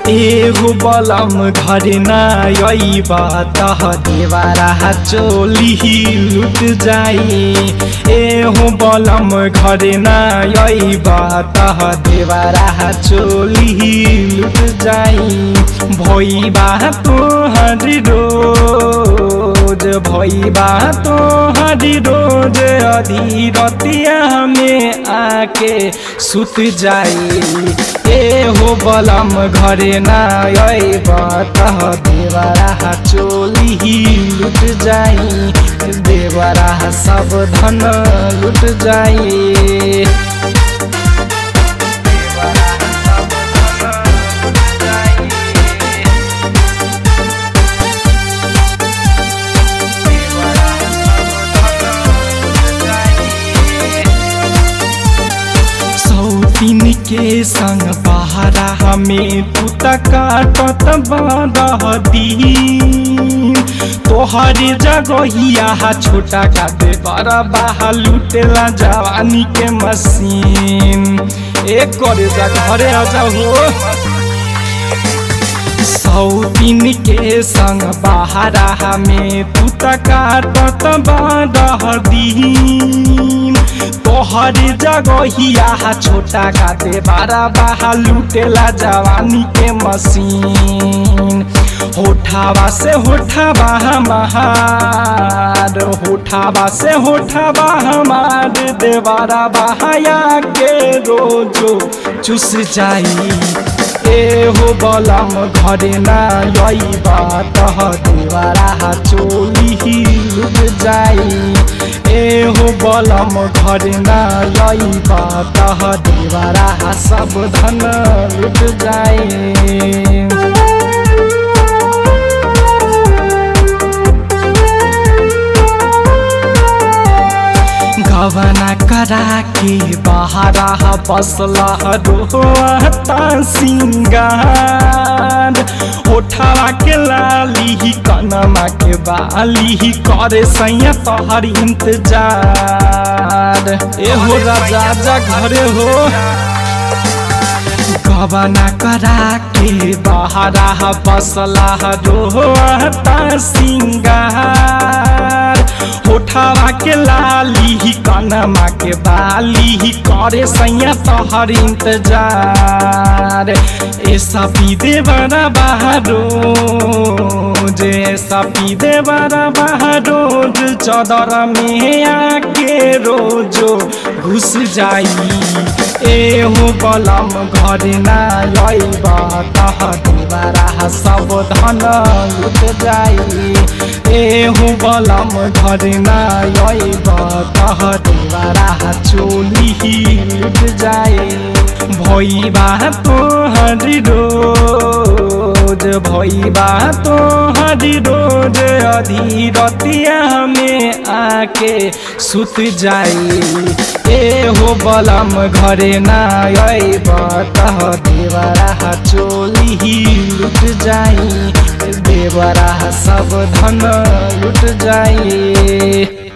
एगो बलम घर ना अइबा तह देवारा चोली लुट जाई एहो बलम घर ना अइबा तह देवारा चोली लुट जाई भइबा तोहर रोज भइबा तोहर रोज अधीरतिया में आके सुत जाई एहो बलम घरे ना अइब तह देवरा चोली लुट जाई देवरा सब धन लुट जाई सौतीन के संग बहरा हमें तू काटत बदी तोहर जगहिया छोटा का दे बड़ा बाहा लुटेला जवानी के मशीन एक करे जा घरे आ जाओ सौतीन के संग बहरा हमें तू काटत बदी तोहर जगहिया छोटा का दे बारा बाहा लुटेला जवानी के मशीन होठावा से होठावा हमार होठावा से होठावा हमार देवारा बहाया के रोजो चुस जाई एहो बलम घरे ना अइबा तह देवारा चोली लुट जाई एहो बलम घरे ना अइबा तह देवारा सब धन लुट जाई गवना करा के बहरा बसला रोता सिंगार ओठवा के लाली कनमा के बाली करे सैया तोहर इंतजार एहो राजा जा घरे हो गवना करा के बहरा बसला रोता सिंगार होठावा के लाली कनमा के बाली करे सैया तोहर इंतजार ऐसा पीदे बड़ा बहारो जे ऐसा पीदे बड़ा बहारो चदर में आके रोजो घुस जाई एहो बलम घरे ना अइब तह देवारा सब धन लुट जाई एहो बलम घरे ना अइब तह देवारा चोली लुट जाए भइबा तोहर रोज भइबा तोहर रोज अधीरतिया में आके सुत जाई एहो बलम घरे ना अइब तह देवरा चोली लुट जाई देवरा सब धन लुट जाई